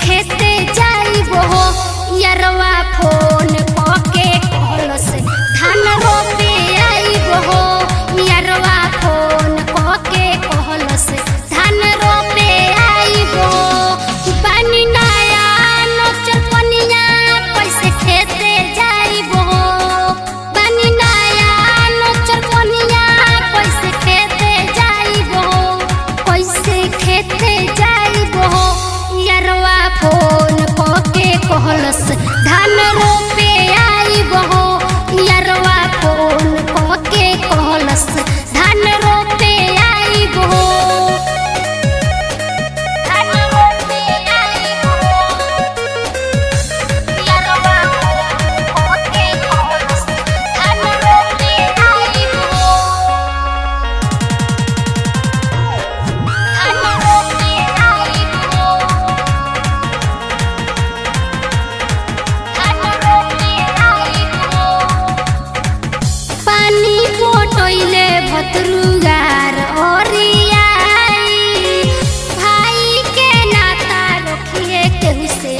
खेते जाइबो हो यरवा फोन पके कहल से धान रोपे आइबो हो यरवा फोन पके कहल से धान रोपे आइबो पानी नया नोचर पनिया कैसे खेते जाइबो हो पानी नया नोचर पनिया कैसे खेते जाइबो हो कैसे खेते जाइबो हो यरवा फोन पके कहलस धान रोपे आइबो हो यरवा फोन पके कहलस धान रोपे आइबो हो धान रोपे आइबो यरवा फोन पके कहलस धान रोपे आइबो धान रोपे आइबो धान रोपे आइबो पानी पोटोइले भतरुगार ओरियाई भाई के नाता रखिए केहू से